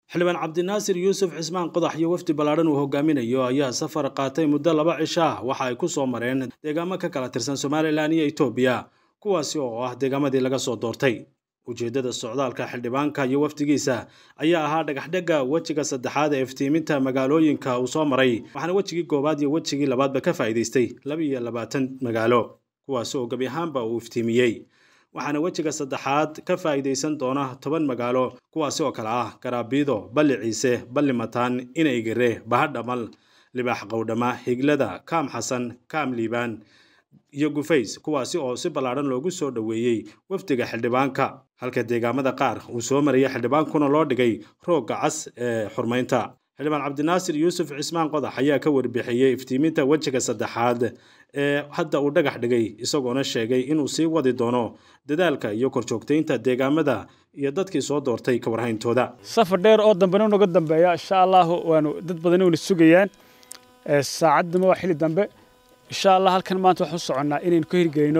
xildhibaan cabdinaasir yuusuf cismaan qodax iyo wafdi ballaadhan uu hogaaminayo ayaa safar qaatay muddo laba cisho ah waxa ay ku soo mareen deegaamo ka kala tirsan somalilan iyo etoobiya kuwaasi oo ah deegaamadii laga soo doortay ujeeddada socdaalka xildhibaanka iyo wafdigiisa ayaa ahaa dhagaxdhegga wejiga saddexaad ee iftiiminta magaalooyinka uu soo maray waxaana wejigii koowaad iyo wejigii labaadba ka faa'iidaystay laba iyo labaatan magaalo kuwaasi oo gebi ahaanba uu iftiimiyey waxaana wejiga saddexaad ka faa'iidaysan doona toban magaalo kuwaasi oo kale ah garaabiido balli ciise balli mataan inaygare bahadhamal libaax qowdhama higlada kaam xasan kaam liibaan iyo gufays kuwaasi oo si ballaadhan loogu soo dhoweeyey wafdiga xildhibaanka halka deegaamada qaar uu soo marayay xildhibaankuna loo dhigay roogga cas ee xurmaynta xildhibaan cabdinaasir yuusuf cismaan qodax ayaa ka warbixiyey iftiiminta wejiga saddexaad ee hadda uu dhagax dhigay isagoona sheegay inuu sii wadi doono dadaalka iyo korjoogtaynta deegaamada iyo dadkii soo doortay ka warhayntooda safar dheer oo dambena unaga dambeeya insha allahu waanu dad badan una sugayaan saacaddama waa xilli dambe insha allah halkan maanta waxaan u soconnaa inaynu ka hirgelino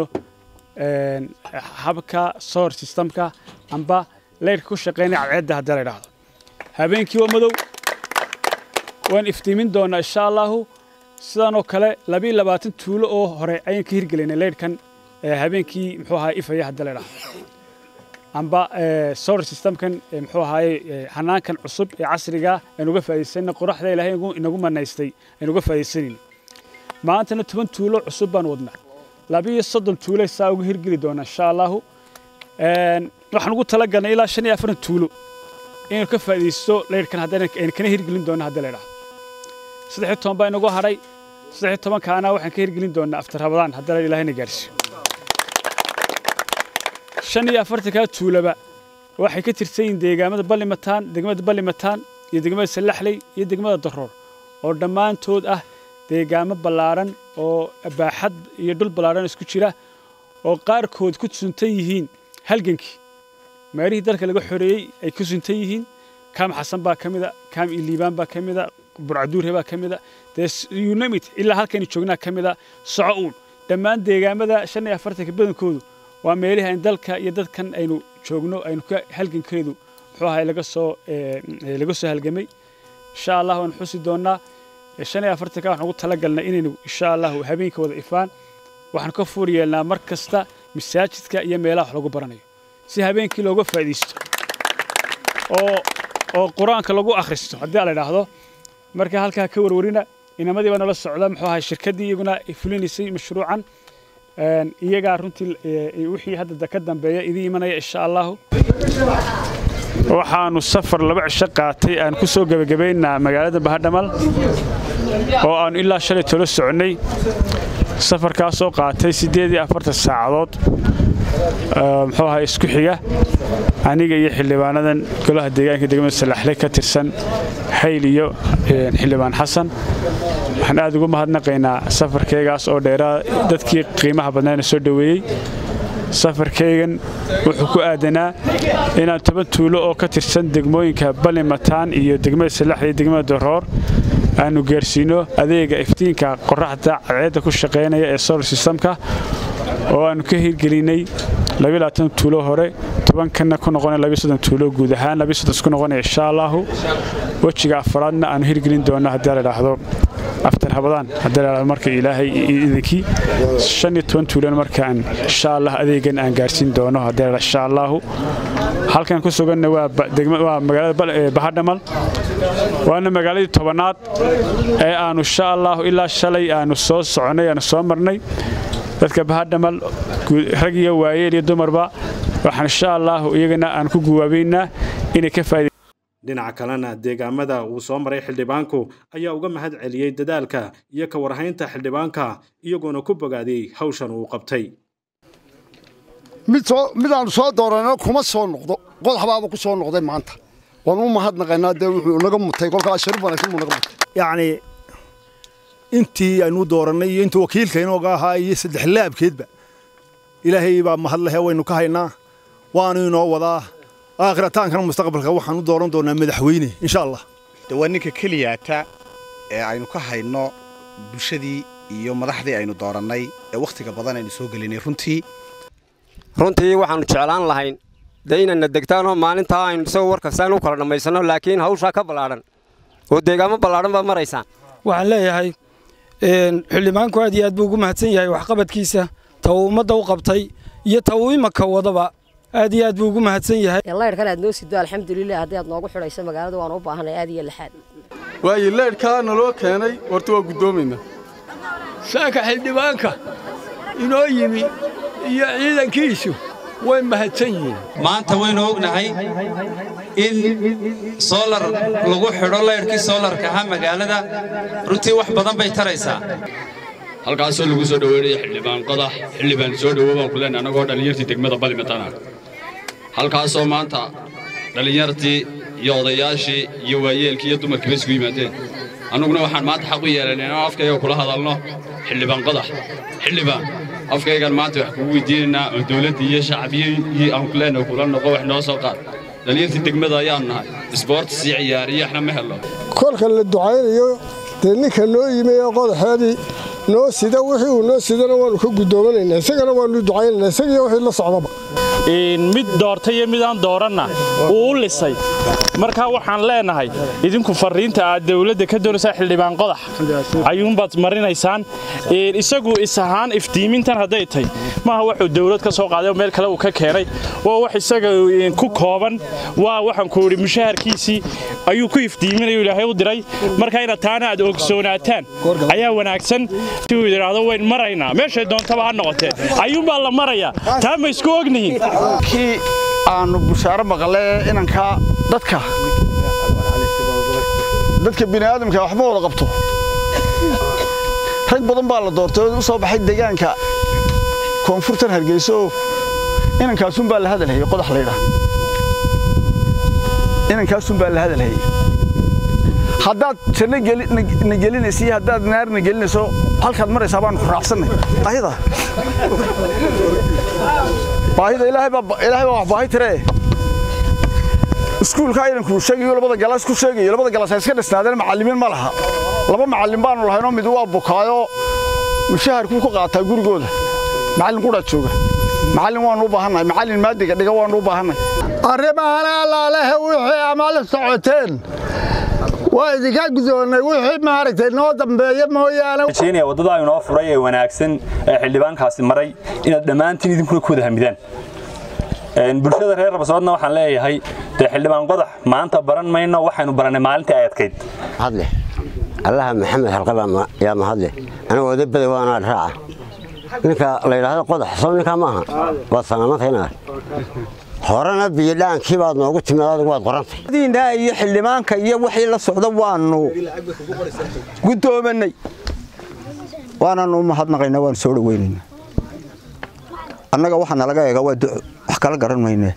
habka solar systemka amba leyrka ku shaqeynaya cadceedda haddii la idhaahdo habeenkii waa madow waan iftiimin doonaa insha allahu sidaanoo kale labiiyo labaatan tuulo oo hore ayaan ka hirgelinay leyrhkan habeenkii muxuu ahaay ifaya haddii la idhaahdo amba solar systemkan muxuu ahaaye hanaankan cusub ee casriga aynu uga faa'iidaysanna qoraxda ilaahay inagu manaystay aynu uga faa'iidaysanayno maantana toban tuulo cusub baan wadnaa labiiyo soddon tuulo saa uga hirgeli doona insha allahu waxaan ugu talagalnay ilaa shan iyo afartan tuulo inaynu ka faa'iidaysto leyrhkan haddaynu kana hirgelin doona haddii la idhaahdo saddex iyo toban baa inagu hadhay saddex iyo tobankaana waxaan ka hirgelin doonaa aftar rabadaan haddii la ilaahayna gaarsiiyo shan iyo afartankaa tuulaba waxay ka tirsan yihiin deegaamada ballimataan degmada ballimataan iyo degmada sallaxley iyo degmada daroor oo dhammaantood ah deegaamo ballaadhan oo baaxad iyo dhul ballaadhan isku jira oo qaarkood ku suntan yihiin halgankii meelihii dalka laga xoreeyey ay ku suntan yihiin kaam xasan baa ka mida kaam iliibaan baa ka mida burcaduure baa ka mida dee unamit ilaa halkaynu joognaa ka mida soco uun dhammaan deegaamada shan iyo afartanka badankoodu waa meelihii aynu dalka iyo dadkan aynu joogno aynu ka halgankeedu muxuu ahay laga soo laga soo halgamay insha allah waan xusi doonnaa shan iyo afartanka waxaan ugu talagalnay inaynu insha allahu habeenka wada ifaan waxaan ka fuur yeelnaa mar kasta masaajidka iyo meelaha wax lagu baranayo si habeenkii looga faa'iidaysto oo oo qur-aanka lagu akhristo haddii la idhaahdo marka halkaa ka warwarina inamadii baa nala socda muxuu ahay shirkaddii iyaguna fulinaysay mashruucan iyagaa runtii wixii hadda ka dambeeya idin imanaya insha allahu waxaanu safar laba cisho qaatay aan ku soo gebagabaynaa magaalada bahadhamal oo aannu ilaa shalay tolo soconnay safarkaasoo qaatay siddeed iyo afartan saacadood muxuu ahaa isku xiga aniga iyo xildhibaanadan golaha deegaanka degmada salaxle ka tirsan hayl iyo xildhibaan xasan waxaan aad ugu mahadnaqaynaa safarkaygaas oo dheeraa dadkii qiimaha badnaana soo dhoweeyey safarkaygan wuxuu ku aadanaa inaan toban tuulo oo ka tirsan degmooyinka ballimataan iyo degmada salax iyo degmada daroor aanu gaarsiino adeega iftiinka qoraxda cadceedda ku shaqaynaya ee solar systemka oo aannu ka hirgelinay tuulo hore tobankanna ku noqona tuulo guud ahaan isku noqonaya insha allahu wejiga afaraadna aanu hirgelin doonno haddii la idhaahdo aftar habadaan haddii la idhaahdo marka ilaahay idinkii shan iyo toban tuulona markaan insha allah adeegan aan gaarsiin doono haddii la insha allahu halkan ku suganna waa magaalada bahadhamal waana magaaladii tobanaad ee aanu insha allahu ilaa shalay aanu soo soconay aanu soo marnay dadka bahadhamal rag iyo waayeel iyo dumarba waxaan insha allahu iyagana aan ku guwaabaynaa inay ka faa'iideysan dhinaca kalena deegaamada uu soo maray xildhibaanku ayaa uga mahad celiyey dadaalka iyo ka warhaynta xildhibaanka iyagoona ku bogaadiyey hawshan uu qabtay midaannu soo dooranno kuma soo noqdo qodaxbaaba ku soo noqday maanta waan u mahadnaqaynaa dee wuxuu naga mutay kolkaa sharif wanaagsan buu naga mutay yacni intii aynu doorannay iyo intii wakiilka inooga ahaa iyo saddex laabkeedba ilaahay baa mahadlehe waynu ka haynaa waanu inoo wadaa aakhirataankan mustaqbalka waxaan u dooran doonaa madaxweyne insha allah de waa ninka keliyaata ee aynu ka hayno bulshadii iyo madaxdii aynu doorannay ee wakhtiga badan aynu soo gelinay runtii runtii waxaannu jeclaan lahayn dee inayna degtaanoo maalintaa aynu isagoo war kastaan u kala dhammaysanno laakiin hawshaa ka ballaadhan oo deegaamo ballaadhan baad maraysaan waxaan leeyahay xildhibaanku aad iyo aad buu ugu mahadsan yahay waxqabadkiisa ta uu ummadda u qabtay iyo ta uu imaka wadaba aad iyo aad buu ugu mahadsan yahay leyrhkan aad noo sido alxamdulilah haddii aad noogu xidhayso magaalada waan u baahanay aad iyo laxaad waayo leyrhkaa naloo keenay horta waa guddoomaynaa saaka xildhibaanka inoo yimi iyo ciidankiisu way mahadsan yihiin maanta waynu ognahay in soolar lagu xidho leyrhkii soolarka ahaa magaalada runtii wax badan bay taraysaa halkaasoo lagu soo dhoweynaya xildhibaan qodax xildhibaan soo dhowo baan ku leenahay annagoo dhallinyartii degmada balimatana halkaasoo maanta dhallinyartii iyo odayaashii iyo waayeelkii iyo dumarkiiba isugu yimaadeen annuguna waxaan maanta xaq u yeelanay inaan afkayga kula hadalno xildhibaan qodax xildhibaan afkaygan maanta wax kugu weydiinaynaa oo dawladdii iyo shacbiyii aan ku leenahay kula noqo wax noo soo qaad dhallinyartii degmada ayaanu nahay isboortis iyo ciyaariyo waxna ma helno kolka la ducaynayo dee ninka noo yimi ee qodaxeedii noo sida wixii uu noo sidana waannu ka guddoominaynaa isagana waannu ducaynaynaa isagiyo wixii la socdaba mid doortay iyo midaan dooranna uu u lisay markaa waxaan leenahay idinku farriinta aad dawladda ka doonaysaa xildhibaan qodax ayuunbaad marinaysaan isagu is ahaan iftiimintan hadday tahay maaha wuxuu dawlad ka soo qaaday oo meel kale uu ka keenay waa wax isaga ku kooban waa waxaan ku idhi mushaharkiisii ayuu ku iftiiminayu ilaahay u diray marka inaad taana aad ogsoonaataan ayaa wanaagsan si uu idhaahdo wayn maraynaa meeshay doontaba ha noqotee ayuunbaa la marayaa taa ma isku ognihiin kii aanu bushaaro maqle inanka dadka dadka bini'aadamka waxma wada qabto rag badan baa la doortay oo u soo baxay deegaanka koonfurtan hargeyso oo inankaasun baa la hadalhayey qodax laydhaah inankaasun baa la hadalhayey haddaad janno na gelinaysa iyo haddaad naarna gelinayso halkaad maraysaa baanu ku raacsannay baahida baahida ilaahay baa wax baahi tiree iskuulka idankuu sheegayo labada galaas ku sheegayo labada galaas ay iska dhisnaadeen macallimiin ma laha laba macallin baanu lahaynoo mid waa bukaayo mushaharkuu ka qaataa gurigooda macallin qudhaa jooga macallin waannu u baahannahay macallin maadiga dhiga waannu u baahannahay arrimaana allaalehe wixii amala socoteen waa idinka gudoonnay wixii maaragtay noo dambeeya mooyaane waddada inoo furay ee wanaagsan ee xildhibaankaasi maray inaad dhammaantiin idinkuna ku wada hamidaan bulshada reer rabsoodna waxaan leeyahay dee xildhibaan qodax maanta baran mayno waxaynu barannay maalintii ay adkayd hadle allaha maxamed halqaba yaa mahadle anigu odabada waanaa raaca ninka la yidhaahdo qodax soo ninkaa maaha waad salaamantayna horena biyodhaankii baad noogu timid adigu waad qorantay diinaa iyo xildhibaanka iyo wixii la socda waannu guddoomanay waanaanu mahadnaqaynaa waanu soo dhoweynaynaa annaga waxaa nalaga eega waa duco wax kala garan maynee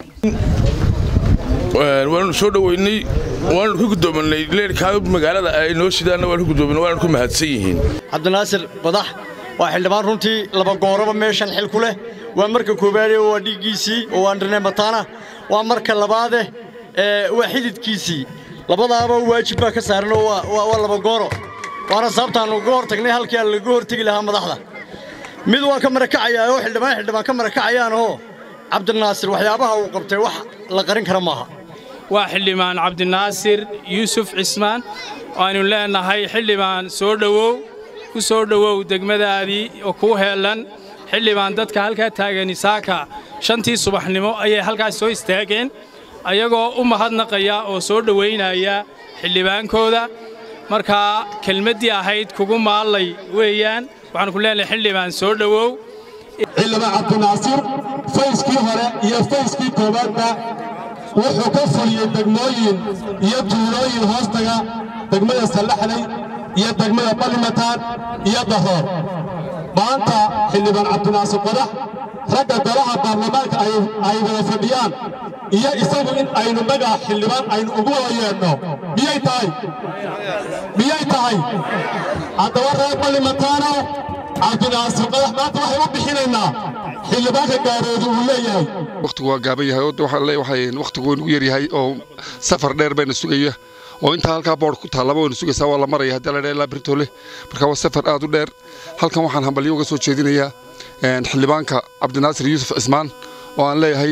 waanu soo dhoweynay waanu ka guddoomanay leerkaa magaalada ay noo sidaanna waanu ka guddoomanay waanu ku mahadsan yihiin cabdinaasir badax waa xildhibaan runtii laba gooraba meeshan xil ku leh waa marka koowaade waa dhiiggiisii oo waa ndhane mataana waa marka labaade waa xididkiisii labadaaba waajib baa ka saaran oo waa laba gooro waana sababtaannu uga hor tagnay halkii aan laga hortegi lahaa madaxda mid waa ka marakacayaa oo xildhibaan xildhibaan ka marakacayaanoo cabdinaasir waxyaabaha uu qabtay wax la qarin kara maaha waa xildhibaan cabdinaasir yuusuf cismaan waaynu leenahay xildhibaan soo dhowow ku soo dhowow degmadaadii oo kuu heellan xildhibaan dadka halkaa taagan isaaka shantii subaxnimo ayay halkaas soo istaageen ayagoo u mahadnaqaya oo soo dhowaynaya xildhibaankooda markaa kelmaddii ahayd kugu maallay weeyaan waxaanu ku leenahay xildhibaan soo dhowow xildhibaan cabdinaasir fayskii hore iyo fayskii koowaadba wuxuu ka fuliyey degmooyin iyo tuulooyin hoostaga degmada sallaxley iyo degmada balimataan iyo dahoor maanta xildhibaan cabdinaasir qodax ragga golaha baarlamaanka ay wada fadhiyaan iyo isagu in aynu magaca xildhibaan aynu ugu wada yeedhno miyay tahay miyay tahay haddaba reer balimataano cabdinaasir qodax maanta waxay u bixinaynaa xildhibaanka gaaroodu uu leeyahay wakhtigu waa gaaban yahay wakhtigu waynu u yaryahay oo safar dheer bayna sugaya oo intaa halkaa boodh ku taallaba waynu sugaysaa waa la maraya haddii la dhaa ilaa birtole marka waa safar aad u dheer halkan waxaan hambalyo uga soo jeedinayaa xildhibaanka cabdinaasir yuusuf cismaan oo aan leeyahay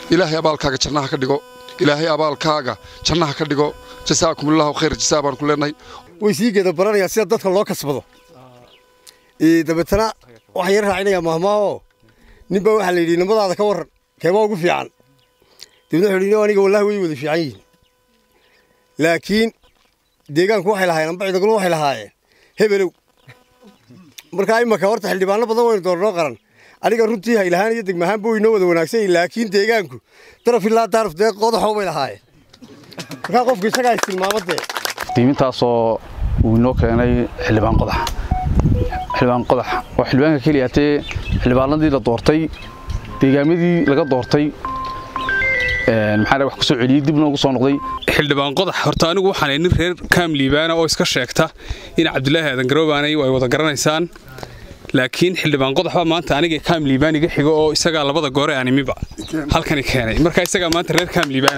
ilaahay abaalkaaga jannaha ka dhigo ilaahay abaalkaaga jannaha ka dhigo jasaakumullahu khayr jasaa baan ku leenahay way sii geeda baranayaan sida dadka loo kasbado Ee, dabeetana waxaan yar raacinayaa mahmaaho ninbaa waxaa la yidhi nimadaada ka warran keebaa ugu fiican dabeetna wuxuu yidhi aniga wallaahi way wada fiican yihiin laakiin deegaanku waxay lahaayeen amba ciidaguna waxay lahaayeen hebelow markaa imaka horta xildhibaano badan waynu doornoo qaran aniga runtii haylahaan iyo degmahaanba waynoo wada wanaagsan yihiin laakiin deegaanku daraf ilaa daaraf dee qodaxoo bay lahaayeen markaa qofku isagaa istilmaamadee qiimintaasoo uu inoo keenay xildhibaan qodax xildhibaan qodax waa xildhibaanka keliya hatee xildhibaanadii la doortay deegaamadii laga doortay maxaa wax kusoo celiyey dib noogu soo noqday xildhibaan qodax horta anigu waxaan nin reer kaam liibaana oo iska sheegta in cabdulaahi aadan garoobaanay ay wada garanaysaan laakiin xildhibaan qodax baa maanta aniga kaam liibaan iga xigo oo isagaa labada goore aan imiba halkani keenay marka isagaa maanta reer kaam liibaana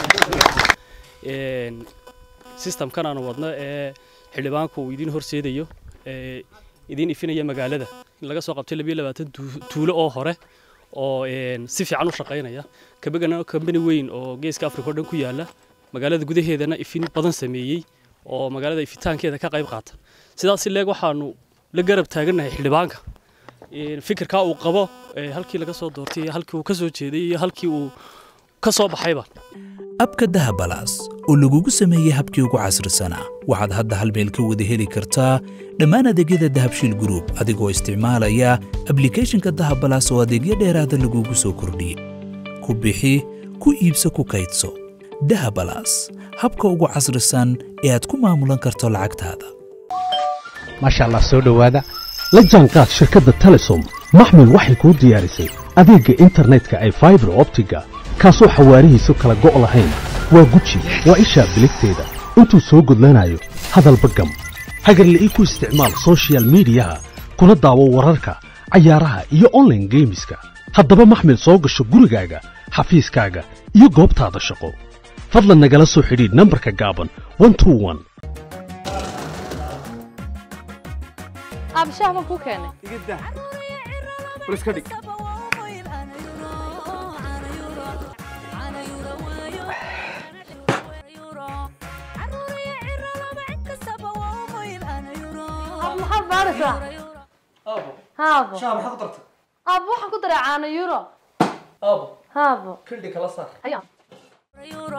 sistamkan aanu wadno ee xildhibaanku uu idiin horseedayo ee idiin ifinaya magaalada in laga soo qabtay labiyo labaatan tuulo oo hore oo si fiican u shaqaynaya kabagana kambani weyn oo geeska afrika oo dhan ku yaala magaalada gudaheedana ifin badan sameeyey oo magaalada ifitaankeeda ka qayb qaata sidaas leeg waxaanu la garab taagannahay xildhibaanka fikirkaa uu qabo halkii laga soo doortay iyo halkii uu ka soo jeeday iyo halkii uu ka soo baxayba abka dahabalaas oo lagugu sameeyey habkii ugu casrisanaa waxaad hadda hal meel ka wada heli kartaa dhammaan adeegyada dahabshiil group adigoo isticmaalaya ablicathonka dahabalaas oo adeegyo dheeraada lagugu soo kordhiyey ku bixi ku iibso ku kaydso dahabalaas habka ugu casrisan ee aad ku maamulan karto lacagtaada maasha allah soo dhowaada la jaanqaad shirkadda telesom maxmil waxay kuu diyaarisay adeegga internetka ay faibar optiga kaasoo xawaarihiisu kala go' lahayn waa guji waa ishaa biligteeda intuu soo gudlanayo hadalba gam hagarle ii ku isticmaal soshiyal miidiyaha kuna daawo wararka cayaaraha iyo onlaine geemiska haddaba maxmil soo gasho gurigaaga xafiiskaaga iyo goobtaada shaqo fadlan nagala soo xidhiidh nambarka gaaban abshaah baan kuu keenay maxaad baaraysaa haabo aabo waxaan ku daray caano euro haabo kildhi kala saar ayaa